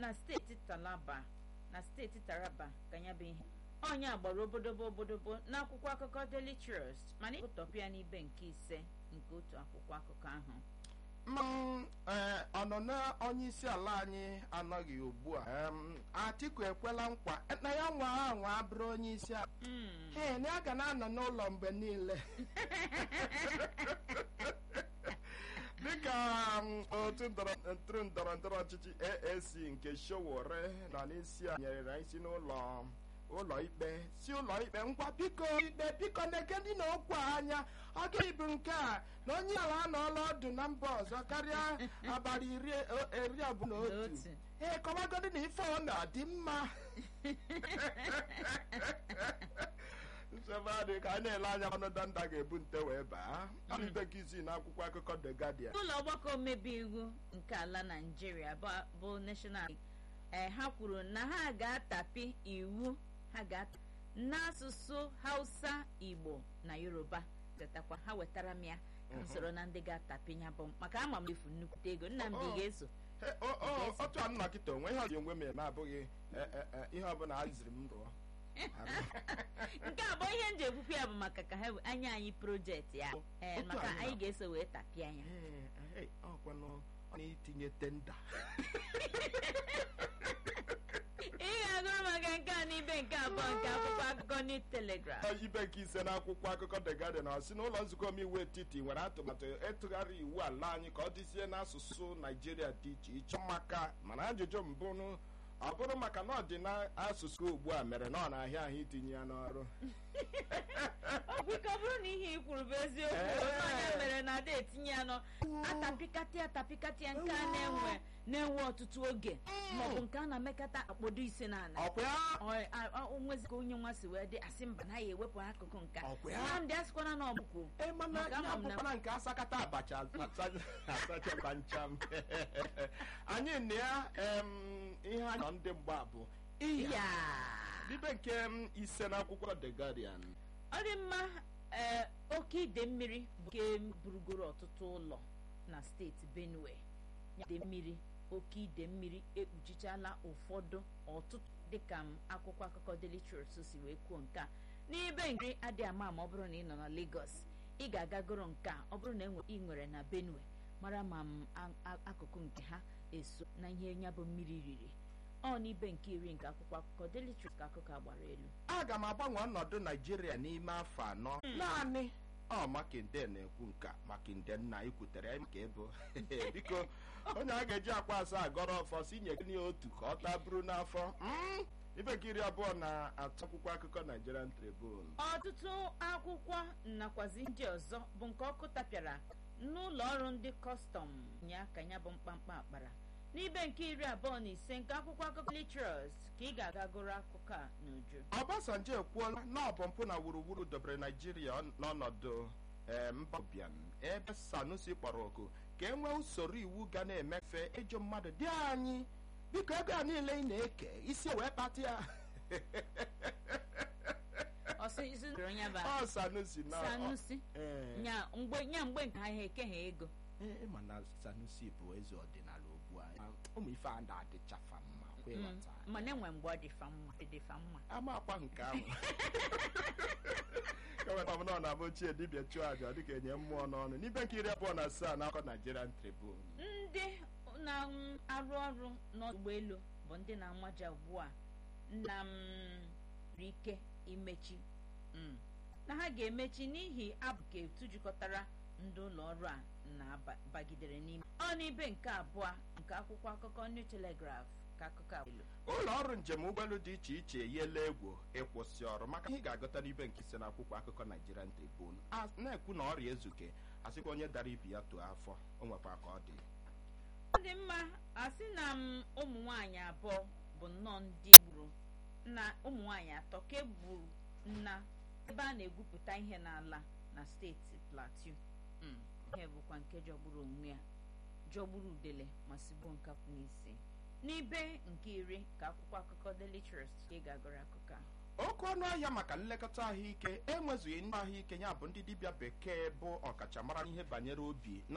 na steeti Taraba na steeti Taraba ka ya bụ ihe onye agbara obodobo obodobo n'akwụkwọ akụkọ Daily Trust mana ịkpụtọpụ ya n'ibe nke ise nke otu akwụkwọ akụkọ ahụ Mm, eh, ọnụnọ onye isi ala anyị anọghị ugbu a Em, Atiku ekwela nkwa na ya nwa anwa bụrụ onye isi ala Mm. Ee, na ya ga na-anọ n'ụlọ mgbe niile dịka mm, otu ndọrọ- ntụrụ ndọrọ ndọrọ ọchịchị AAC nke Showore nọ n'isi a nyere isi n'ụlọ ụlọ ikpe si ụlọ ikpe ngwa biko ikpe biko negedi na okwu a anya ọ ga-ebu nke a na onye ala anọọla ọdụ na mba ọzọ karịa abalị iri o- iri abụọ na otu Otu. ee kọwagodi na ife ọ na-adị mma nsogbu adị ka a na-ele anya ọnụ danda ga-ebu nte wee baa ọ bụ ibe nke isii na akwụkwọ akụkọ The Guardian ụlọ ọgbakọ omebe iwu nke ala Naịjirịa bụ- bụ national ee ha kwuru na ha ga-atapi iwu ha ga-ata n'asụsụ Hausa Igbo na Yoruba tetakwa ha wetara m ya ka m soro na ndị ga-atapi ya bụ maka ama m efu nnukwute ego Nnamdi Oh, oh. ga-eso He, o- o- otu a nna kịta onwe ihe ọzi onwe m eme abụghị e, e, e, ihe ọbụla a ziri m rụọ nke a bụ ihe m ji ekwukwu ya bụ maka ka ha anya anyị projekti ya ee Otu maka anyị anyị na- ga-eso wee tapịa ya Ee, ee, ọkwanụ ọ na-itinye tenda ị ga-agụrụ maka nke a n'ibe nke abụọ nke akwụkwọ akụkọ New Telegraph ibe nke ise na akwụkwọ akụkọ The Guardian ọ sị na ụlọ nzukọ omeiwu etiti nwere atụmatụ ịtụgharị iwu ala anyị ka ọ dịzie n'asụsụ naijiria dị iche iche maka mana ajụjụ mbụ nụ, ọ bụrụ maka na ọ dị n'asụsụ ugbu a mere na ọ na-ahịa ahụ itinye ya n'ọrụ ọbụka ọ bụrụ na ihe i kwuru bụ eziokwu Ee. onye mere na ada etinye ya nọ atapịkatị atapịkatị ya nke a na-enwe na-enwe ọtụtụ oge maọbụ nke a na-emekata akpọdo ise na ala ọkwa ya Ọ- a- a- onwezi ka onye nwa si wee dị asị mba na ya ewepụ akụkụ nke a. Ọkwa ya? Nnamdị asịkwana na ọbụkwu Ee, mana Maka ya ama m na- bụkwana nke asakata abacha asacha- asachakwa ncham anyị na ya em, ihe anyị nọ ndị mgba bụ iya ya ibe nke m, ise na akwụkwọ The Guardian ọ dị mma ee oke ide mmiri bụ nke burugoro ọtụtụ ụlọ na steeti benue ya ide mmiri oke ide mmiri ekpuchichala ụfọdụ ọtụtụ dịka m akwụkwọ akụkọ Daily Trust si wee kwuo nke a n'ibe nkiri adịghị ama ma ọ bụrụ na ị nọ na Lagos ị ga-agagoro nke a ọ bụrụ na enwe- ị nwere na benue mara ma m a- a- akụkụ nke ha eso na ihe ya bụ mmiri riri ọ n'ibe nke iri nke akwụkwọ akụkọ Daily Trust ka akụkọ a gbara elu aga m agbanwe ọnọdụ naijiria n'ime afọ anọ naanị ọ makinde na-ekwu nka makinde nna ikwutere ya maka ebo biko onye a ga-eji akwa asaa agọrọ ọfọ si nye gịnị otu ka ọ taburu n'afọ Mm, ibe nke iri abụọ na atụ akwụkwọ akụkọ Nigerian Tribune ọtụtụ akwụkwọ nakwazi ndị ọzọ bụ nke ọkụ tapịara n'ụlọ ọrụ ndị kọstọm nya ka ya bụ mkpamkpa akpara n'ibe nke iri abụọ na ise nke akwụkwọ akụkọ Litros ka ị ga-aga gụrụ akụkọ a n'uju Obasanjo ekwuola na ọ bụ mpụ na wuruwuru dobere naijiria n'ọnọdụ ee, mba ụbịam ebe Sanusi kpọrọ oku ka e nwee usoro iwu ga na-emefe ịjụ mmadụ dị anyị biko ego a niile ị na-eke isi wee kpata ya ọsọ isi ndụrụ ya bụ ọ Sanusi na Sanusi Ee. nya mgbe nya mgbe nke ha ekeghị ego Ee, ma na Sanusi bụ eze ọdịnala ugbu a ụmụ ife a na-adịchafa mma kwa Mm, ịghọta mana enwe mgbe ọ dịfa mma ọ dịfa mma ama akwa nke ahụ keweta m na ọ na-abụ ochie dibịa chụọ aja dịka enye mmụọ n'ọnụ n'ibe nke iri abụọ na asaa na akọ Nigerian Tribune ndị na-arụ ọrụ n'ụgbọelu bụ ndị na-amaja ugbu a na m nwere ike imechi mm, na ha ga-emechi n'ihi abụke etu jikọtara ndị ụlọ ọrụ a na-abagidere n'ime ọ n'ibe nke abụọ nke akwụkwọ akụkọ New Telegraph ka akụkọ a elu ụlọ ọrụ njem ụgbọelu dị iche iche eyiela egwu ịkwụsị ọrụ maka ihe ị ga-agụta n'ibe nke ise na akwụkwọ akụkọ Nigerian Tribune a na-ekwu na ọrịa ezuke asịkwa onye dara ibi ya tụọ afọ o nwekwa ka ọ dị ọ dị mma asị na m ụmụ nwaanyị abụọ bụ nnọọ ndị gburu na ụmụ nwaanyị atọ ka egburu na ebe a na-egwupụta ihe n'ala na steeti Plateau Mm, ihe bụkwa nke jọgburu onwe ya jọgburu udele ma sigbuo nkapụ n'isi n'ibe nke iri ka akwụkwọ akụkọ Daily Trust ka ị ga-agụrụ akụkọ a oke ọnụ ahịa maka nlekọta ahụike enwezughị ndị ahụike ya bụ ndị dibịa bekee bụ ọkachamara n'ihe banyere obi